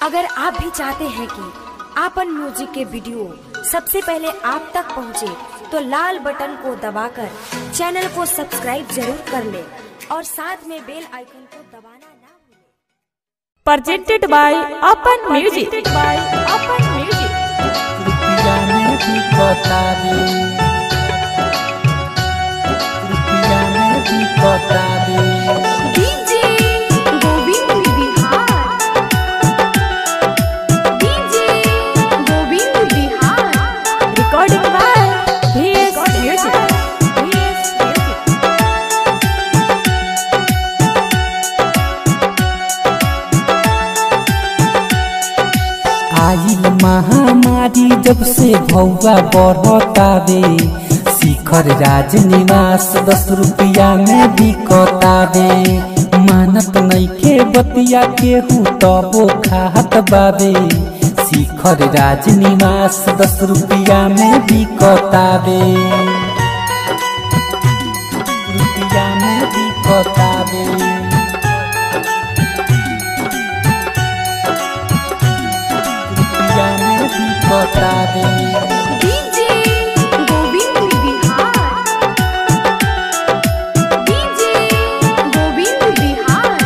अगर आप भी चाहते हैं कि आपन म्यूजिक के वीडियो सबसे पहले आप तक पहुंचे, तो लाल बटन को दबाकर चैनल को सब्सक्राइब जरूर कर ले और साथ में बेल आइकन को दबाना ना भूलें। presented by Open Music. by Open Music. रुपया में भी बता दे रुपया में भी बता दे DJ Govind Bihar DJ Govind Bihar Recording by VS Music. VS Music. आइल महामारी जब से भौवा बढ़ता दे शिखर राज निवास दस रुपया में भी दे मानत नइखे बतिया केहू तबो खात बाबे शिखर राज निवास दस रुपया में भी दे रुपया में भी दे रुपया में भी बता दे DJ Govind Bihar DJ Govind Bihar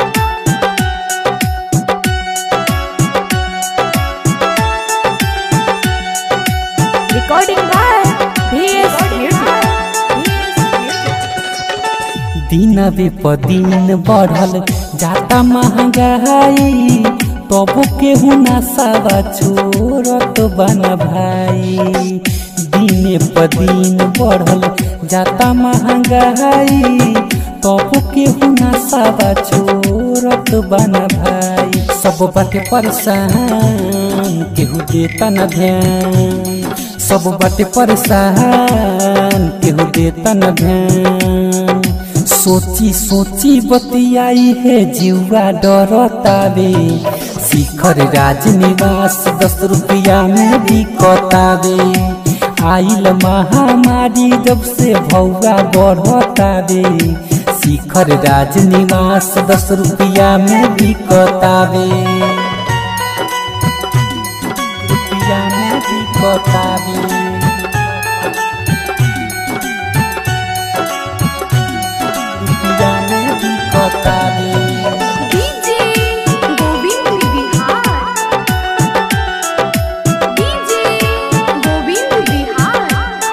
Recording by VS Music. VS Music. दिन बे प दिन बढ़ल जाता महंगाई तब केहू नसावा छोड़त बन भाई दिन प दिन बढ़ल जाता महंगाई तब केहू नसावा छोड़त बन भाई सब बाटे परेशान केहू देता न ध्यान सब बाटे परेशान केहू देता न ध्यान सोची सोची बतियाई है जीवा डरतावे शिखर राज निवास दस रुपया में भी कतावे आइल महामारी जब से भौवा बढ़तावे शिखर राज निवास दस रुपया में भी कतावे रुपया में भी कतावे रुपया में भी कतावे DJ Govind Bihar DJ Govind Bihar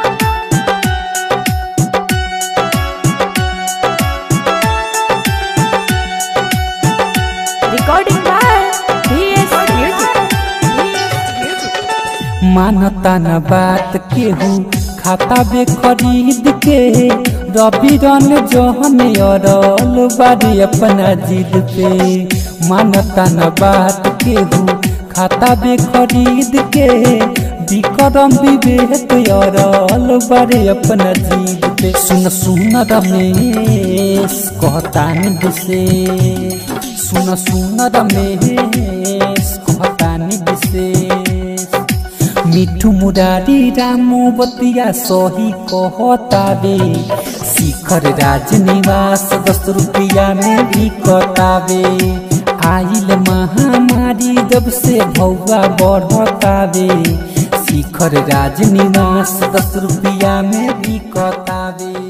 Recording by VS Music. VS Music. मानता न बात केहू खाता बे खरीद के रवि रन जहन अरल बारी अपना जिद पे मानता न बात केहू खाता बे खरीद के विक्रम विवेक अरल बारे अपना जिद पे सुन सुन रमेश कहतान विशेष सुन सुन रमेश कहतान विशेष मिठू मुरारी रामू बतिया सही कहतावे शिखर राज निवास दस रुपया में भी कतावे आइल महामारी जब से भौवा बढ़तावे शिखर राज निवास दस रुपया में भी कतावे